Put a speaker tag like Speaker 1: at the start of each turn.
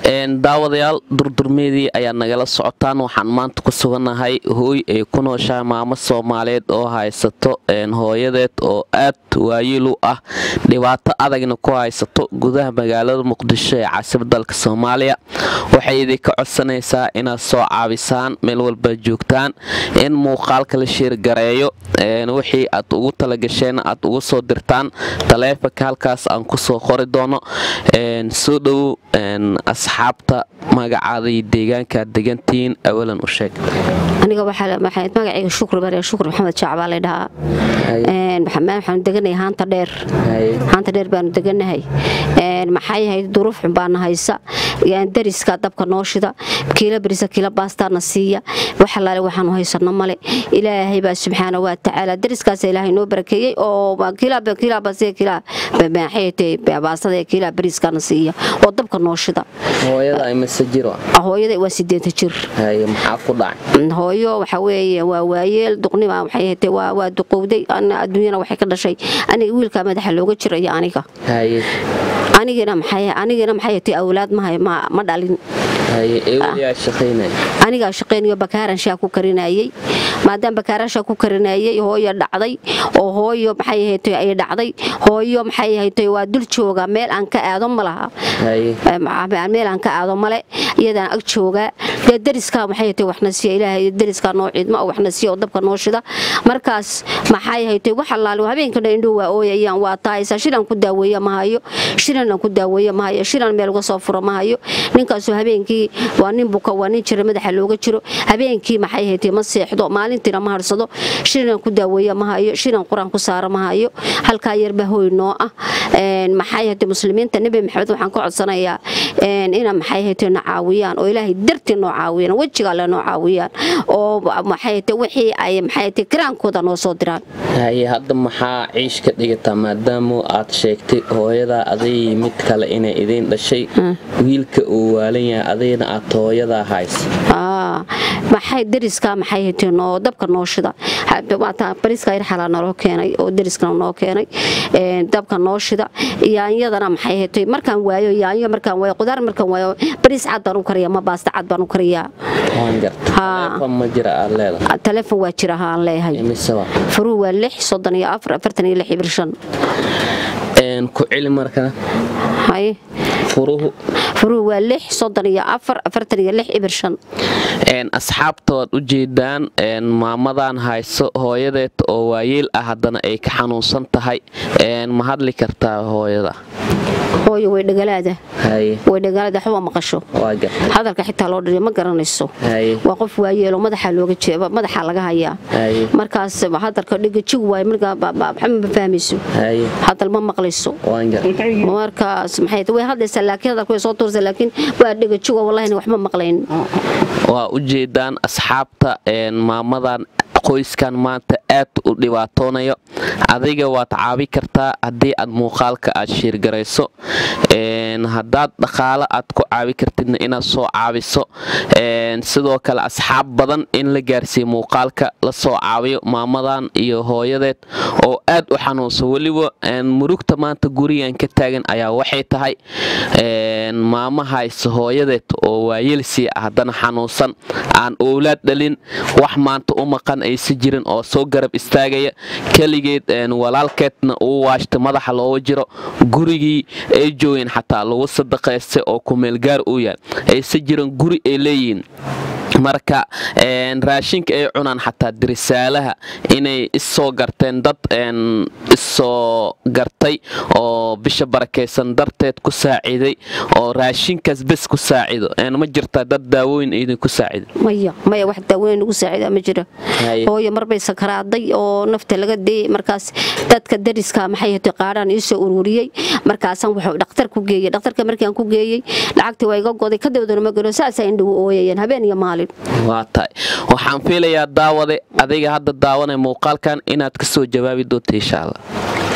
Speaker 1: daawadayaal durdurmeedii ayaa nagala socotaan waxaan maanta ku sugannahay hooy ay ku nooshahay maamo soomaaliyeed oo haysato hooyadeed oo aad waayil u ah dhibaato adagna ku haysato gudaha magaalada muqdisho ee caasimadda dalka soomaaliya waxay idinka codsanaysaa inaad soo caabisaan meel walba joogtaan in muuqaalka la sheergareeyo wixii aad ugu talagasheen aad ugu soo dirtaan taleefanka halkaas aan kusoo qori doono soo dhowow asxaabta magacaada iyo deegaankaad degantihiin awalan u sheeg
Speaker 2: aniga magacayga shukri bare shukri maxamed jaac baa la dhahaa waxaanu deganahay haanta dheer haanta dheer baanu deganahay maxay ahayd duruuf xun baana haysa dariska dabka noo shida kiila berisa kiila baastaana siiya wax alaale waxaanu haysano male ilaahay baa subxaana wa tacaala dariskaas ilaahay noo barakeeyey oo baastada kiilaa beriiskaana siiya oo dabka noo shida hooyada waa sideenta jir hooyo waxa weeye waa waayeel duqnima waxay ahayd waa duqowday adduunyana waxay ka dhashay aniga wiilkaa madaxa looga jiraya aniga anigina anigina maxay ahayd awlaad ma dhalin anigaa shaqaynayo bakaaran shaa ku karinayey maadaama bakaaran shaa ku karinayey hooyo dhacday oo hooyo maxay ahayd ay dhacday hooyo maxay ahayd waa dul jooga meel aan ka aado ma laha meel aan ka aado male iyadaan ag joogaa dee dariskaa maxay ahayd waxna siiya ilaahay dariskaa noo ciidma oo waxna siiya oo dabka noo shida markaas maxay ahayd wax allaale habeenkana indhuu waa ooyayaan waa taaysa shilan ku daaweeya ma hayo shilan ku daaweeya ma hayo shilan meel uga soo furo ma hayo ninkaasoo habeenkii waa nin buka waa nin jira madaxa looga jiro habeenkii maxay ahayd ma seexdo maalintiina ma harsado shilan ku daaweeya ma hayo shilan qur-aan ku saara ma hayo halkaa yarba hooy noo ah maxay ahayd muslimiinta nebi maxamed waxaan ka codsanayaa ina maxay ahayd na caawiyaan oo ilaahay dartii noo caawiyaan wejiga alle noo caawiyaan oo maxay ahayd wixii ay maxay ahayd kiraankooda noo soo diraan
Speaker 1: haye hadda maxaa ciish ka dhigataa maadaama aad sheegtay hooyadaa aday mid kale inay idiin dhashay wiilka uu waalan yahay adayna aad hooyadaa haysa
Speaker 2: maxay dariskaa maxay hateen oo dabka noo shida bariska yar xalaa naloo keenay oo dariskana noo keenay dabka noo shida yaanyadana maxay hatay markaan waayo yaanyo markaan waayo qudaar markaan waayo bariis cad baan u kariyaa ma baasta cad baan u kariyaa taleefon waa jira haan leeyahay furuu waa lix soddon iyo afar afartan iyo lix ibir shan
Speaker 1: ku celi markana
Speaker 2: furuhu waa lix soddon iyo afar afartan iyo lix ibir shan
Speaker 1: asxaabta waad u jeedaan maamadan hayso hooyadeed oo waayeel ah haddana ay ka xanuunsan tahay ma hadli kartaa hooyada
Speaker 2: hooyo way dhagalaada way dhagalaada waxba maqasho hadalka xitaa loo dhiriyo ma garanayso waa qof waayeelo madaxa looga jeeba madaxa laga hayaa markaas hadalka dhigajig waay markaa waxba ma fahmayso hadal ma maqlayso markaas maxay way hadlaysaa laakiin hadalku way soo tuuraysaa laakiin waa dhigajigo wallahi waxba maqlayn
Speaker 1: waa u jeedaan asxaabta maamadan qoyskan maanta aad u dhibaatoonayo adiga waad caabi kartaa haddii aad muuqaalka aad shiirgarayso haddaad dhaqaalo aad ku caabi kartidna inaad soo caabiso sidoo kale asxaab badan in la gaarsiiya muuqaalka la soo caabiyo maamadan iyo hooyadeed oo aad u xanuunsan weliba murugta maanta gurigan ka taagan ayaa waxay tahay maama hayso hooyadeed oo waayelsi ah haddana xanuunsan aan owlaad dhalin wax maanta u maqan aysa jirin oo soo garab istaagaya keligeed walaalkeedna uu waashta madaxa looga jiro gurigii ay joogeen xataa lagu sadaqaystay oo kumeelgaar uu yahay aysa jiran guri ay leeyihiin marka raashinka ay cunaan xataa dirisaalaha inay issoo garteen dad issoo gartay oo bisha barakaysan darteed ku saaciiday oo raashinkaas bes ku saacido ma jirtaa dad daawooyin idinku saacido
Speaker 2: maya maya wax daawooyin ugu saacida ma jira hooyo marbay sakaraaday oo nafta laga deeyey markaas dadka dariska maxay hatay qaadhaan iisoo ururiyey markaasaan wuxuu dhakhtar ku geeyey dhakhtarka markaan ku geeyey lacagtii waa iga goday kadibdana ma gelo saasaa indhagu ooyayeen habeen iyo maalin
Speaker 1: waa tahay waxaan fiilayaa daawade adiga hadda daawanay muuqaalkan inaad ka soo jawaabi doonta insha allah